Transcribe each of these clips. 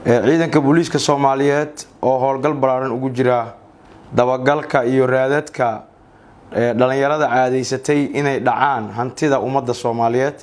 ciidanka booliiska soomaaliyeed oo howlgal ballaaran ugu jira dabagalka iyo raadadka dhalinyarada caadaysatay inay dhacaan hantida ummadda soomaaliyeed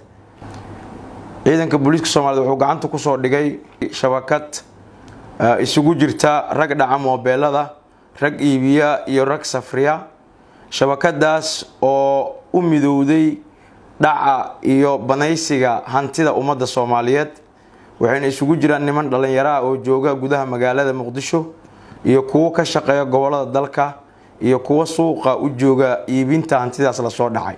ciidanka booliiska soomaliyeed wuxuu gacanta kusoo dhigay shabakad isugu jirta rag dhaca moobeelada rag iibiya iyo rag safriya shabakadaas oo u midowday dhaca iyo banaysiga hantida ummadda soomaaliyeed waxayna isugu jiraan niman dhalinyaraha oo jooga gudaha magaalada muqdisho iyo kuwo ka shaqeeya gobolada dalka iyo kuwo suuqa u jooga iibinta hantidaas lasoo dhacay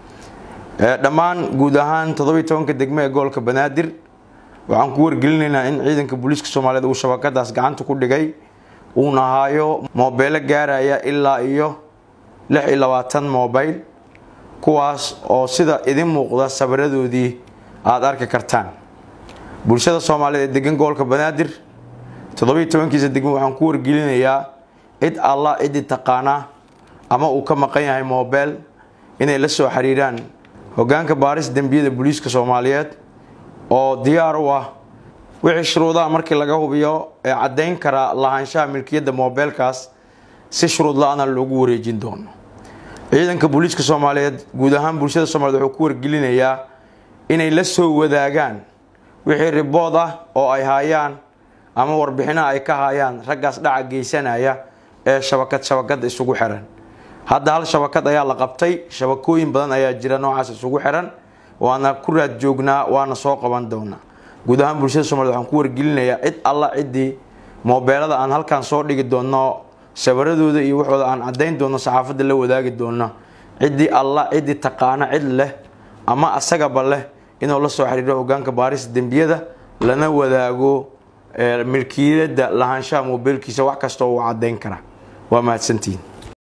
dhammaan guud ahaan toddobiyi tobanka degmo ee gobolka banaadir waxaan ku wargelinaynaa in ciidanka booliiska soomaaliyeed uu shabakadaas gacanta ku dhigay uuna haayo moobeelo gaaraya ilaa iyo lix iyo labaatan mobayl kuwaas oo sida idin muuqda sabiradoodii aada arki kartaan bulshada soomaaliyeed ee degan gobolka banaadir toddobiyi tobankiisa degmo waxaan ku wargelinayaa cid allah ciddii taqaanaa ama uu ka maqan yahay moobeel inay la soo xiriiraan hogaanka baaris dembiyada booliiska soomaaliyeed oo diyaar u ah wixii shuruudaha markii laga hubiyo ee caddayn kara lahaanshaha milkiyadda moobeelkaas si shuruud la-aana loogu wareejin doono ciidanka booliiska soomaaliyeed guud ahaan bulshada soomaliyeed wuxuu ku wargelinayaa inay la soo wadaagaan wixii ribood ah oo ay haayaan ama warbixinaha ay ka haayaan raggaas dhaca geysanaya ee shabakad shabakada isugu xiran hadda hal shabakad ayaa la qabtay shabakooyin badan ayaa jira noocaas isugu xiran waana ku raad joognaa waana soo qaban doonaa guud ahaan bulshada somaliyed waxaan ku wargelinayaa cid alla ciddii moobeelada aan halkan soo dhigi doono sabaradooda iyo waxooda aan caddayn doono saxaafadda la wadaagi doono ciddii alla ciddii taqaana cid leh ama asagaba leh inuu la soo xiriiro hogaanka baarista dembiyada lana wadaago milkiyadda lahaanshaha moobeelkiisa wax kasta uu caddayn kara waa mahadsantihiin